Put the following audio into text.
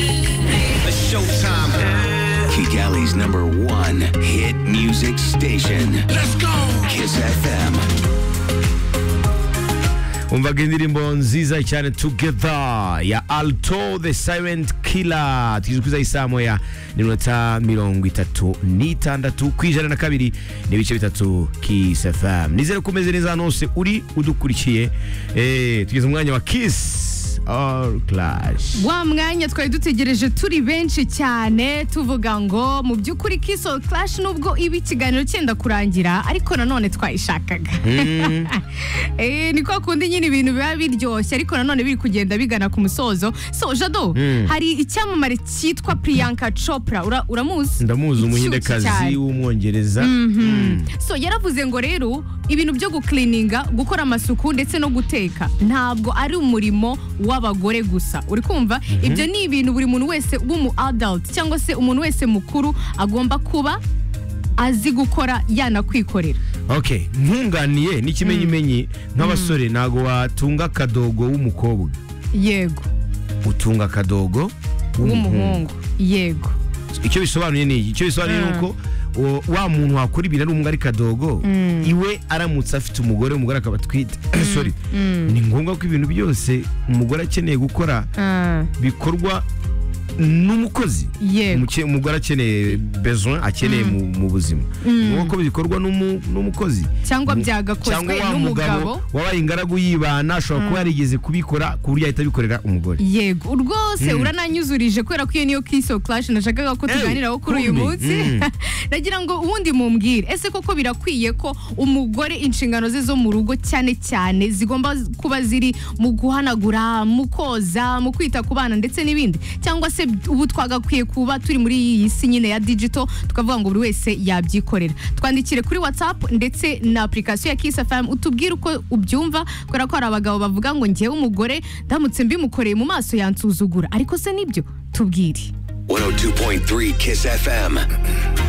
It's showtime. Kigali's number one hit music station. Let's go. Kiss FM. umvaga indirimbo nziza cyane together ya alto the silent killer tuje kwiza isaha moya n'iminota mirongo itatu n'itandatu ku ijana na kabiri n'ibice bitatu kiss fm nizere ko umeze neza ahantu hose uri udukurikiye eh, tugeze mu mwanya wa kiss all clash wa mwanya twari dutegereje turi benshi cyane tuvuga ngo mu by'ukuri Kiss All Clash nubwo iba ikiganiro cyenda kurangira ariko nanone twayishakaga Eh, ni kwa kundi nyine ibintu biba biryoshye ariko nanone biri kugenda bigana ku musozo so jado Mm. hari icyamamare cyitwa Priyanka Chopra Ura- uramuzi ndamuzi Inshyushye umuhindekazi cyane. w'umwongereza so yaravuze ngo rero ibintu byo gukilininga gukora amasuku ndetse no guteka ntabwo ari umurimo w'abagore gusa uri kumva ibyo ni ibintu buri muntu wese w'umu adult cyangwa se umuntu wese mukuru agomba kuba azi gukora yanakwikorera ok nkunganiye n'ikimenyimenyi nk'abasore ntabwo watunga akadogo w'umukobwa yego utunga akadogo w'umuhungu w'umuhungu yego icyo bisobanuye ni iki icyo bisobanuye ni Mm. uko o- wa muntu wakora ibintu ari umwe ari kadogo Mm. iwe aramutse afite umugore umugore akaba atwite sorry ni ngombwa ko ibintu byose umugore akeneye gukora Ah, bikorwa n'umukozi yego Umuke- umugore akeneye besoin akeneye mu, mu buzima ni ngombwa ko bikorwa n'umu- n'umukozi cyangwa Mu- byagakozwe n'umugabo wabaye ingaragu yibana ashobora kuba yarigeze kubikora ku buryo ahita abikorera umugore yego rwose Mm. urananyuzurije kubera ko iyo niyo kiso clash nashakaga ko Eh, tuganiraho kuri uyu kumbi. munsi Mm. nagira ngo ubundi mumbwire ese koko birakwiye ko umugore inshingano ze zo mu rugo cyane cyane zigomba kuba ziri mu guhanagura mu koza mu kwita ku bana ndetse n'ibindi cyangwa se ubu twagakwiye kuba turi muri iyi si nyine ya digital tukavuga ngo buri wese yabyikorera twandikire kuri whatsapp ndetse na application ya kiss fm utubwire uko ubyumva kubera ko hari abagabo bavuga ngo ngewe umugore ndamutse mbimukoreye mu maso yansuzugura ariko se nibyo tubwire 102.3 Kiss FM.